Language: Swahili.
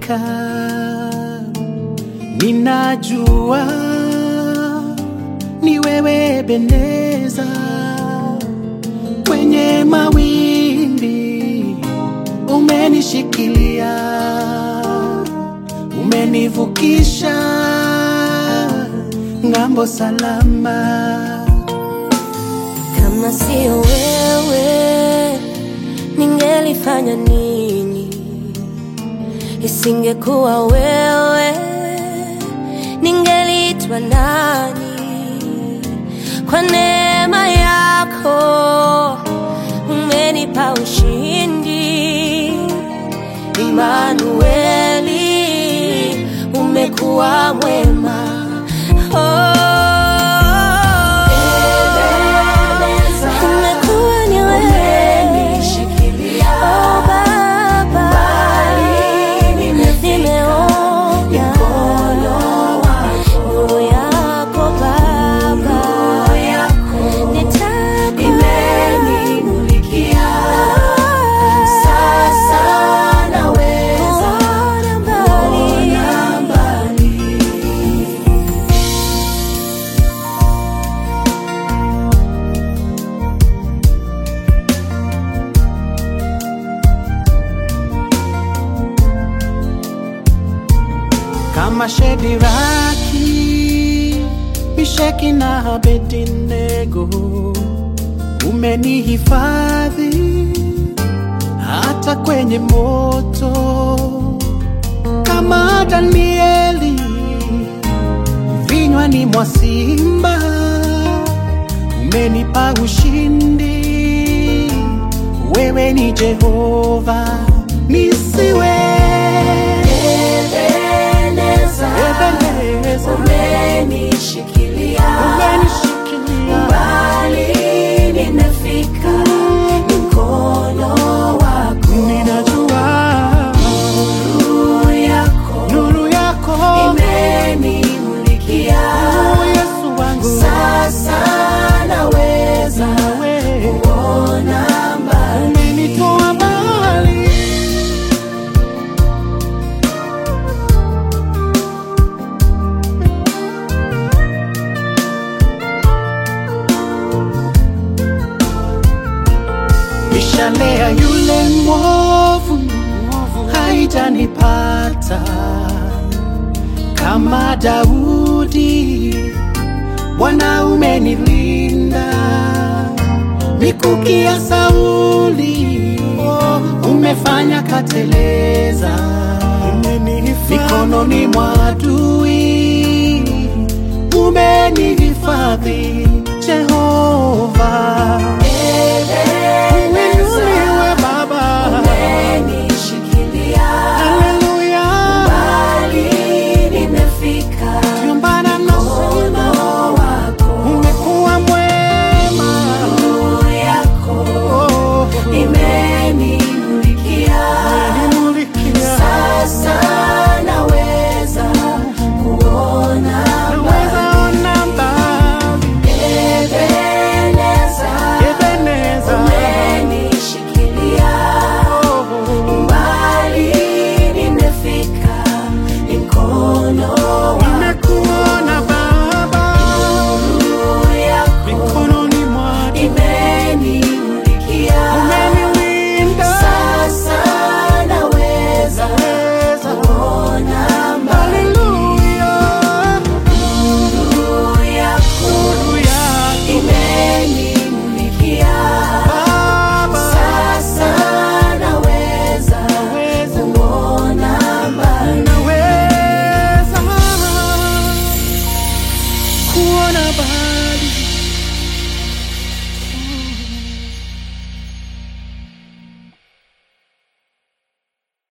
nimefika, ninajua ni wewe Ebeneza, kwenye mawimbi umenishikilia, umenivukisha ng'ambo salama. Kama sio wewe, ningelifanya nini? Isingekuwa wewe, ningelitwa nani? Kwa neema yako umenipa ushindi, Imanueli, umekuwa mwema. Oh. Umekuwa ni wewe. Oh, Baba. Nimeona nuru yako Baba. Nitakuona mbali. kama Shediraki, Misheki na Abednego, umenihifadhi hata kwenye moto, kama Danieli vinywani mwa simba, umenipa ushindi. Wewe ni Jehova, nisiwe Ebeneza, Ebeneza. umenishikilia umenishikilia mbali, nimefika mkono wako, ninajua nuru yako nuru yako imenimulikia. Oh, Yesu wangu Sasa naweza wewe kuona mbali. umenitoa mbali mishale ya yule mwovu haijanipata kama Daudi, Bwana umenilinda. Mikuki ya Sauli umefanya kateleza, mikononi mwa adui umenihifadhi Jehova.